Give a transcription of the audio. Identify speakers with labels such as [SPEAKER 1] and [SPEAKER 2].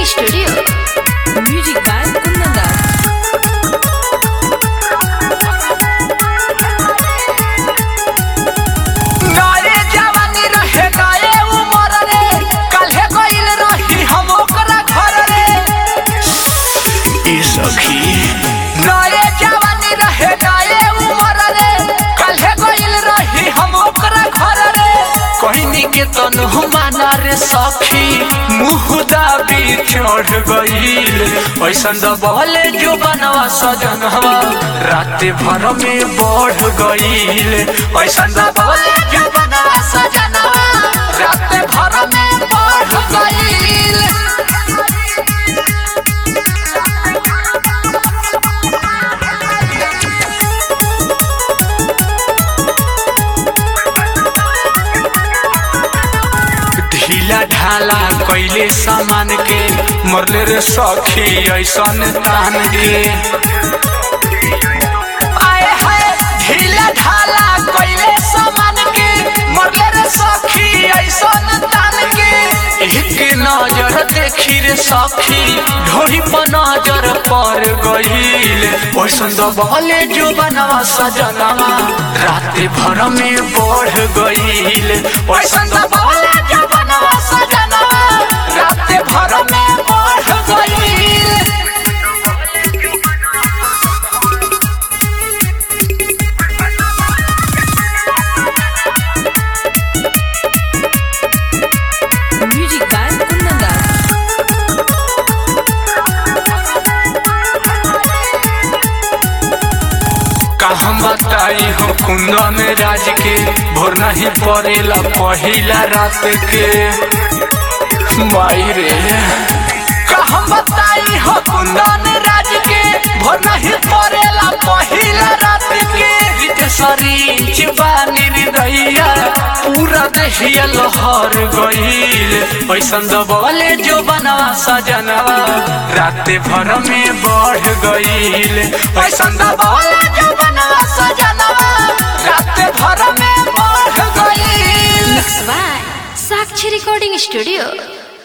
[SPEAKER 1] Recording Studio. Music by Kundan Das.
[SPEAKER 2] नारे जवानी रहे नारे उमर रे काल्हे गइल रही हम ओकरा घर रे ई सखी नारे जवानी रहे नारे उमर रे काल्हे गइल रही हम ओकरा घर रे कहनी के तनु माना रे सखी मुँह दाबी चढ़ गइल ऐसन दबले जो बनवा सजनवा रात भर में बढ़ गइल ऐसन दबले जो बनवा सजनवा रात भर में बढ़ गइल ढीला ढाला कैले सामान के मरले रे सखी ऐसन तान के आए हाय ढीला ढाला कैले सामान के मरले रे सखी ऐसन तान के एक नजर देखी रे सखी ढोरी पर नजर पर गईल ओइसन दबले जो बनवा सजनवा रात भर में बढ़ गईल ओइसन दबले जो बनवा सजनवा रात भर में बढ़ गईल
[SPEAKER 1] Music by Kundan Das.
[SPEAKER 2] का हम बताई हो कुंदन राज के भोर नहीं पड़ेला पहिला रात के माई रे का हम बताई हो कुंदन राज के भोर नहीं पड़ेला पहिला रात के सरीच बानी हृदया पूरा देहिया लहर गईल ऐसन दबले जो बनवा सजनवा रात भर में बढ़ गईल ऐसन दबले जो बनवा सजनवा रात भर में बढ़ गईल
[SPEAKER 1] Mixed by Sakshi Recording Studio.